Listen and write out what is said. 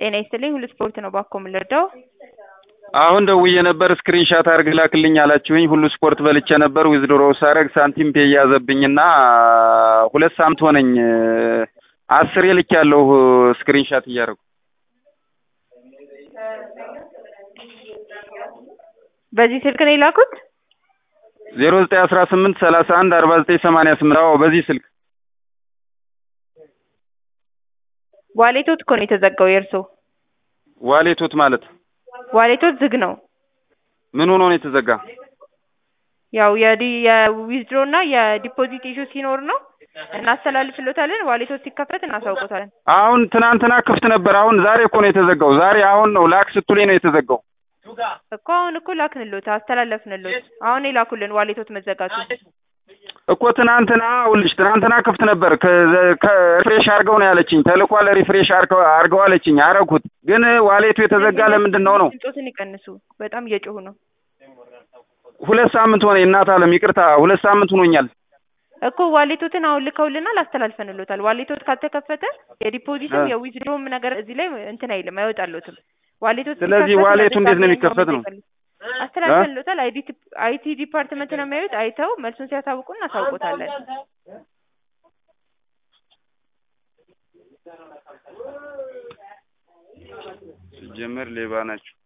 ጤና ይስጥልኝ ሁሉ ስፖርት ነው ባኮ የምንረዳው አሁን ደውዬ ነበር ስክሪንሻት አድርግ ላክልኝ አላችሁኝ። ሁሉ ስፖርት በልቼ ነበር ዊዝድሮ ሳረግ ሳንቲም ፔ እያዘብኝና ሁለት ሳምንት ሆነኝ። አስሬ ልኬያለሁ ስክሪንሻት እያደረጉ በዚህ ስልክ ነው የላኩት። ዜሮ ዘጠኝ አስራ ስምንት ሰላሳ አንድ አርባ ዘጠኝ ሰማንያ ስምንት አዎ በዚህ ስልክ ዋሌቶት እኮ ነው የተዘጋው የእርሶ ዋሌቶት ማለት ዋሌቶት ዝግ ነው። ምን ሆኖ ነው የተዘጋ? ያው የዲ የዊዝድሮ እና የዲፖዚት ኢሹ ሲኖር ነው እናስተላልፍሎታለን። ዋሌቶት ሲከፈት እናሳውቆታለን። አሁን ትናንትና ክፍት ነበር። አሁን ዛሬ እኮ ነው የተዘጋው። ዛሬ አሁን ነው ላክ ስትሉኝ ነው የተዘጋው። እኮ አሁን እኮ ላክንሎት አስተላለፍንሎት። አሁን የላኩልን ዋሌቶት መዘጋቱ እኮ ትናንትና ውልሽ ትናንትና ክፍት ነበር። ከሪፍሬሽ አድርገው ነው ያለችኝ። ተልኳል ሪፍሬሽ አድርገው አለችኝ። አረኩት፣ ግን ዋሌቱ የተዘጋ ለምንድን ነው ነው? ድምፆትን ይቀንሱ። በጣም እየጮሁ ነው። ሁለት ሳምንት ሆነ እናት አለም ይቅርታ፣ ሁለት ሳምንት ሆኖኛል እኮ ዋሌቶትን አሁን ልከውልናል፣ አስተላልፈንሎታል። ዋሌቶት ካልተከፈተ የዲፖዚትም የዊዝድሮም ነገር እዚህ ላይ እንትን አይልም አይወጣሎትም። ዋሌቶት ስለዚህ ሲከፈት ዋሌቱ እንዴት ነው ለደንበኛ የሚከፈት ነው? አስተላልፈንሎታል። አይቲ ዲፓርትመንት ነው የሚያዩት። አይተው መልሱን ሲያሳውቁ እናሳውቆታለን። ሲጀመር ሌባ ናቸው።